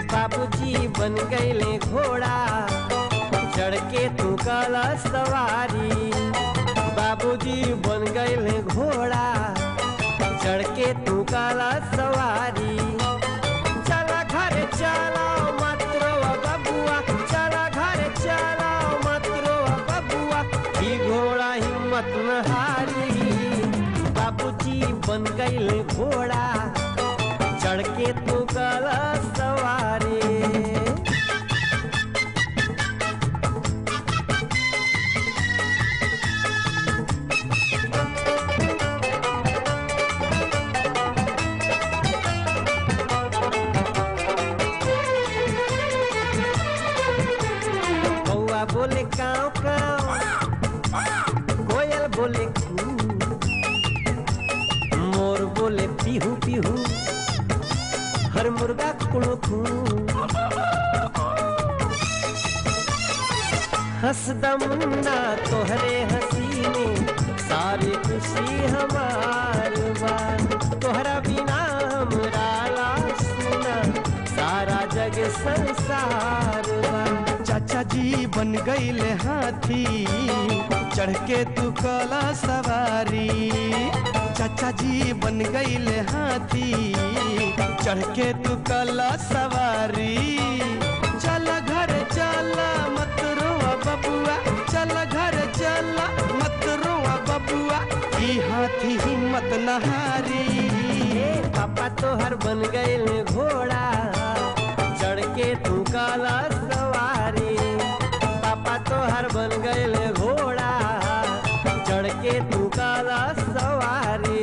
बाबूजी बन गईले घोड़ा चढ़ के तू काला सवारी बाबूजी बन गईले घोड़ा चढ़ के तू काला सवारी चला घर चला मात्रो बबुआ चला घर चला मात्रो बबुआ ई घोड़ा हिम्मत न हारी बाबूजी बन गईले घोड़ा चढ़ के तू काला सवारी कौआ बोले काव काव कोयल बोले कू मोर बोले पीहू पीहू हर मुर्गा कुड़ू कू हंसदा मुन्ना तोहरे हंसी में सारी खुशी हमार बा तोहरा बिना हमरा लाश सुना सारा जग संसार बा चाचा जी बन गईले हाथी चढ़ के तू कला सवारी चाचा जी बन गईले हाथी चढ़ के तू कला सवारी चल घर चल मत रोआ बबुआ चल घर चल मत रोआ बबुआ ई हाथी हिम्मत नहारी ए पापा तोहर बन गईल घोड़ा चढ़ के तू काला सवारी पापा तोहर बन गईल घोड़ा चढ़ के तू काला सवारी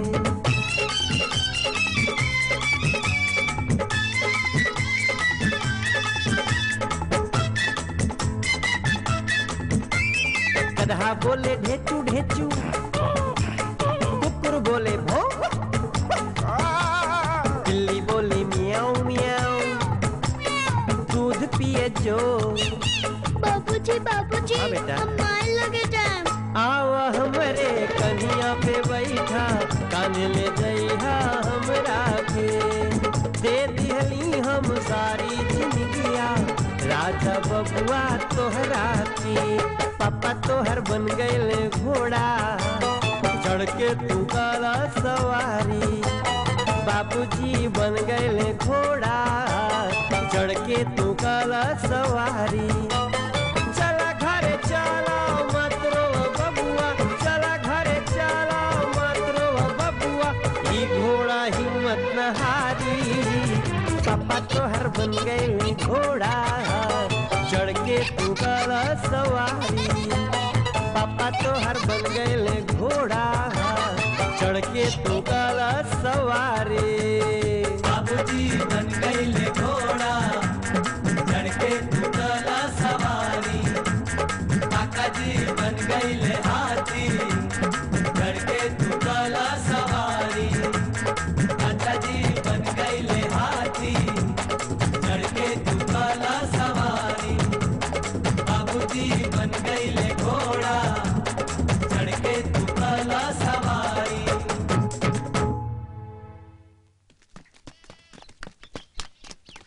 गधा बोले ढेचू ढेचू कुकुर बोले भो बिल्ली बोली मियाऊ मियाऊ दूध पिए जो बाबूजी बाबूजी हाँ बेटा। हम मार लगे टाइम आओ हमरे कन्हिया पे बैठा कान ले जइहा हमरा के दे दिहली हम सारी जिंदगिया राजा बबुआ तोहरा की पापा तोहर बन गईले घोड़ा चढ़ के तू काला सवारी बाबूजी बन गईले घोड़ा चढ़ के तू काला सवारी चला घरे चला मात्रो बबुआ चला घरे चला मात्रो बबुआ ई घोड़ा हिम्मत न हारी पापा तोहर बन गए घोड़ा चढ़ के तू काला सवारी पापा तोहर बन गए घोड़ा चढ़ के तू काला सवारी